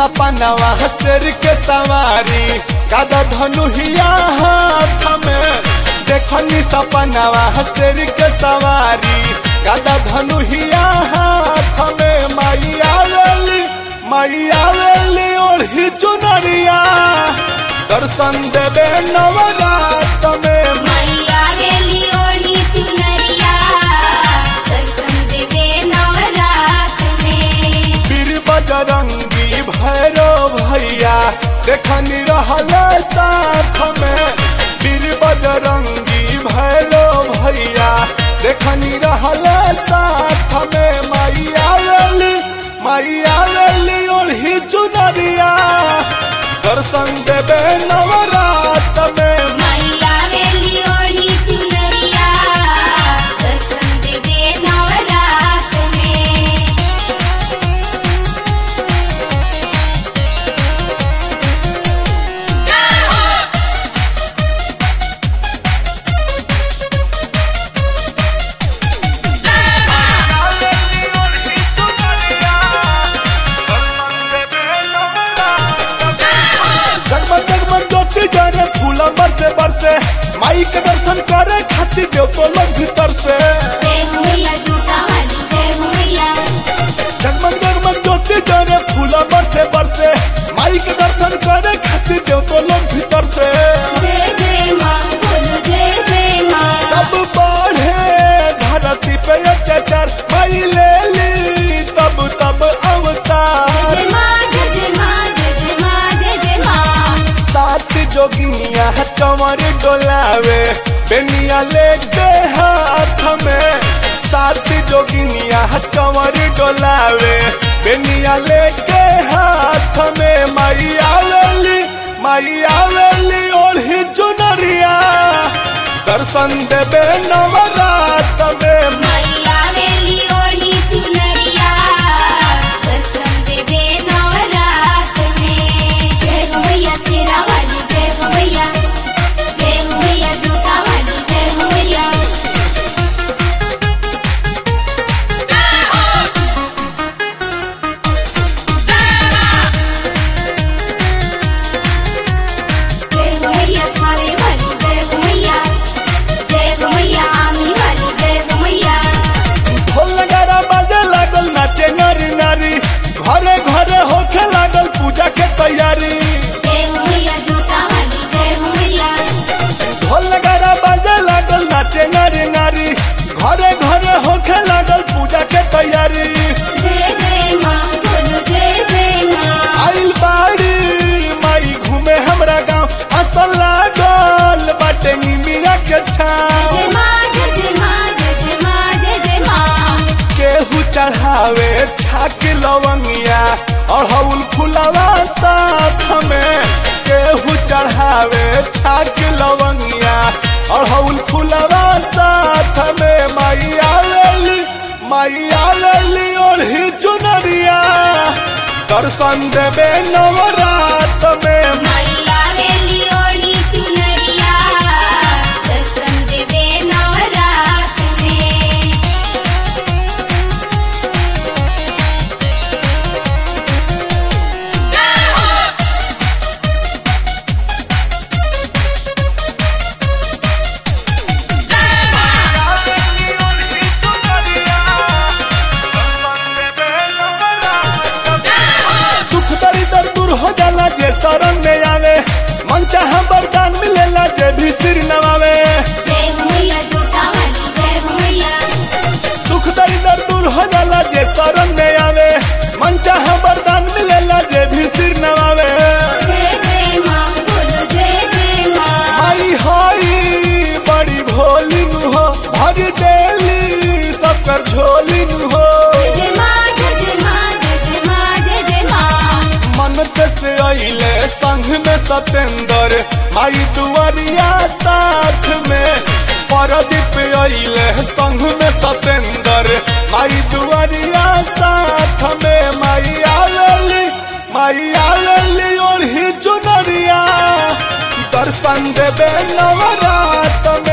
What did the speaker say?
सपनवा शेर के सवारी गदा धनुहिया हाथ में देखनी सपनवा शेर के सवारी गदा धनुहिया हाथ में मैया वेली मैया वेली ओढ़ी चुनरिया दर्शन देवे नवरात में मैया रेली ओढ़ी चुनरिया दर्शन देवे नवरात में वीर बजरंगी भैरो भैया देखनी रहल साथ में वीर बजरंगी भैरो भैया देखनी रहल साथ में मैया वेली मैया वेली ओढ़ी चुनरिया दर्शन देवे नवरात में मैया रेली ओढ़ी चुनरिया दर्शन देवे नवरात में जगमग जगमग ज्योति जरे फूला बरसे बरसे माई के दर्शन करे खातिर देव तो लोग भीतर से जय हो मैया जूता वाली जय हो मैया जगमग जगमग ज्योति जरे फूला बरसे बरसे माई के दर्शन करे खातिर देव तो लोग भीतर से जय जय माँ बोलो जय जय माँ जब बढ़े धरती पे अत्याचार माई ले ली तब तब अवतार जय माँ जय जय माँ जय जय माँ जय जय माँ सात जोगिनिया चमर डोलावे बेनिया लेके हाथ में सात जोगिनिया चमर डोलावे बेनिया लेके हाथ में मैया वेली मैया वेली ओढ़ी चुनरिया दर्शन देवे नवरात में मैया वेली ओढ़ी चुनरिया दर्शन देवे नवरात में जय हो मैया शेरा वाली जय हो मैया जय हो मैया जूता वाली जय हो मैया जय हो मैया थाने वाली जय हो मैया जय हो मैया आमी वाली जय हो मैया ढोल नगारा बाजे लागल नाचे नारी नारी घरे घरे होखे लागल पूजा के तैयारी जय हो मैया जूता वाली जय हो मैया ढोल नगारा बाजे लागल नाचे नारी नारी घरे घरे होखे लागल पूजा के तैयारी जय जय माँ बोलो जय जय माँ आइल बाड़ी माई घूमे हमरा गांव असल लागल बाटे निमिया के जय छाव माँ जय जय माँ जय जय माँ जय जय माँ केहू चढ़ावे छाक लवंगिया और हउल फुलवा साथ में केहू चढ़ावे छाक लवंगिया और हउल फुलवा साथ में मैया वेली मैया वेली ओढ़ी चुनरिया दर्शन देवे नवरात में मैया वेली ओढ़ी चुनरिया दर्शन देवे नवरात में दुख दरिदर दूर हो जाला जे शरण में आवे मन चाह वरदान मिलेला जे भी सिर नवावे जय हो मैया जूता वाली जय हो मैया दुख दरिदर दूर हो जाला जे शरण में आवे मन चाह वरदान मिलेला जे भी सिर नवावे जय जय माँ बोलो जय जय माँ आई होई बड़ी भोली नु हो भर देली सब कर झोली नु हो जय जय माँ जय जय माँ जय जय माँ जय जय माँ मन से अइले संग में सतेंद्र माई दुआरिया साथ में परदीप अइले संग में सतेंद्र माई दुआरिया साथ में माई आवेली माई आवेली ओढ़ी चुनरिया दर्शन देवे नवरात में